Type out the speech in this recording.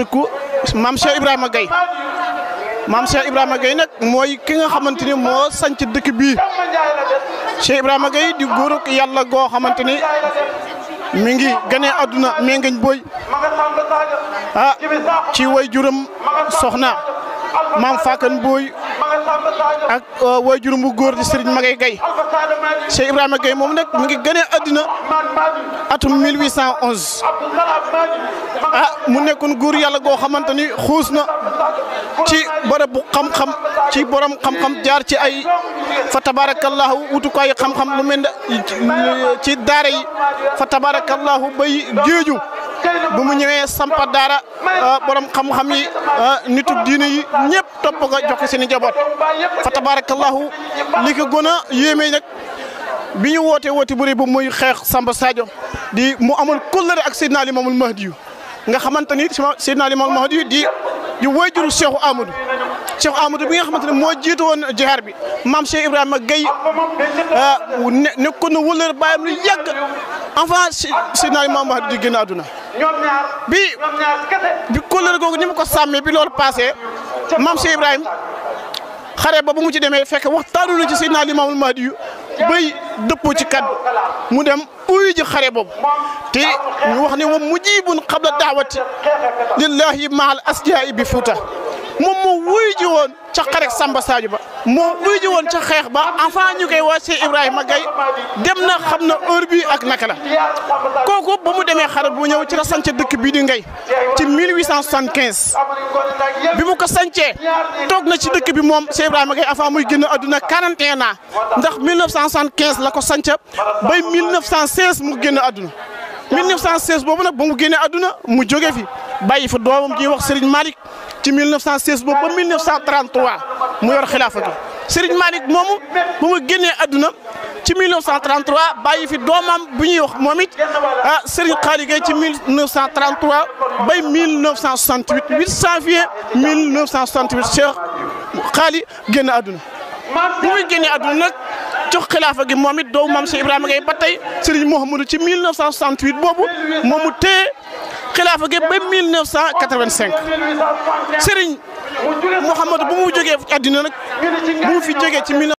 dëkku maam Cheikh Ibrahima Gaye maam Cheikh Ibrahima Gaye nag mooy ki nga xamante ni moo sanc dëkk bii Cheikh Ibrahima Gaye di góorug yàlla goo xamante ni mi ngi gane àdduna mengeñ boy ah ci way juram soxna maam Fakan Boy ak way juram bu góor di Serigne Magay Gaye Cheikh Ibrahima Gaye moom nag mi ngi gane àdduna atum 1811 ah mu nekkoon góor yàlla goo xamante ni xuus na ci bërëb bu xam-xam ci borom xam-xam jaar ci ay fa tabarakallahu wutukaayu xam-xam lu mel ne ci daara yi fa tabarakallahu bay géeju bu mu ñëwee sampa daara borom xam-xam yi nitu diine yi ñëpp topp ko jox ko seen i njaboot fa tabarakallahu li ko gën a yéeme nag bi ñu wootee woote bu rëy ba muy xeex Samba Sadio di mu amoon kóllëre ak Seydina Limaamul Mahdi yu nga xamante ni Seydina Limaamul Mahdi yu di di wayjuru Cheikh Amadou Cheikh Amadou bi nga xamante ne moo jiitu woon jihaar bi maam Cheikh Ibrahima Gaye ne nekkoon na wëllër bàyyam lu yàgg avant Seydina Limaamul Mahdi di génn àdduna bi bi kóllëre googu ni mu ko sàmmee bi loolu passé maam Cheikh Ibrahima xare ba bu mu ci demee fekk waxtaanu na ci Seydina Limaamul Mahdi yu bay dëppoo ci kaddu mu dem uyu ji xare boobu te ñu wax ne wa mujibun qabla daawati lillahi maal asjaa'i bi fuuta moom moo wuyu ji woon ca xare Samba Sadio ba moo wuyu ji woon ca xeex ba enfin ñu koy waa Cheikh Ibrahima Gaye dem na xam na heure bi ak naka la kooku ba mu demee xare bu ñëw ci la sànce dëkk bii di Ngay ci 1875 bi mu ko sancee toog na ci dëkk bi moom Cheikh Ibrahima Gaye avant muy génn adduna 41 ans ndax 1975 la ko sanc bay 1916 mu génn adduna 1916 boobu nag ba mu génnee adduna mu jóge fi bàyyi fa doomam ji wax Serigne Malick ci 1916 boobu ba 1933 mu yor xilaafa gi Serigne Malick moomu ba mu génnee adduna ci 1933 bàyyi fi doomam bu ñuy wax moom it ah Serigne Khali Gaye ci 1933 bay 1968 8 janvier 1968 Cheikh Khali génn adduna bu muy génnee adduna nag jox xilaafa gi moom it doomu maam Cheikh Ibrahima Gaye ba tey Serigne Mouhamadou ci 1968 boobu moomu téye xilaafa gi ba 1985 Serigne Mouhamadou bu mu jógee àddina nag bu mu fi jógee ci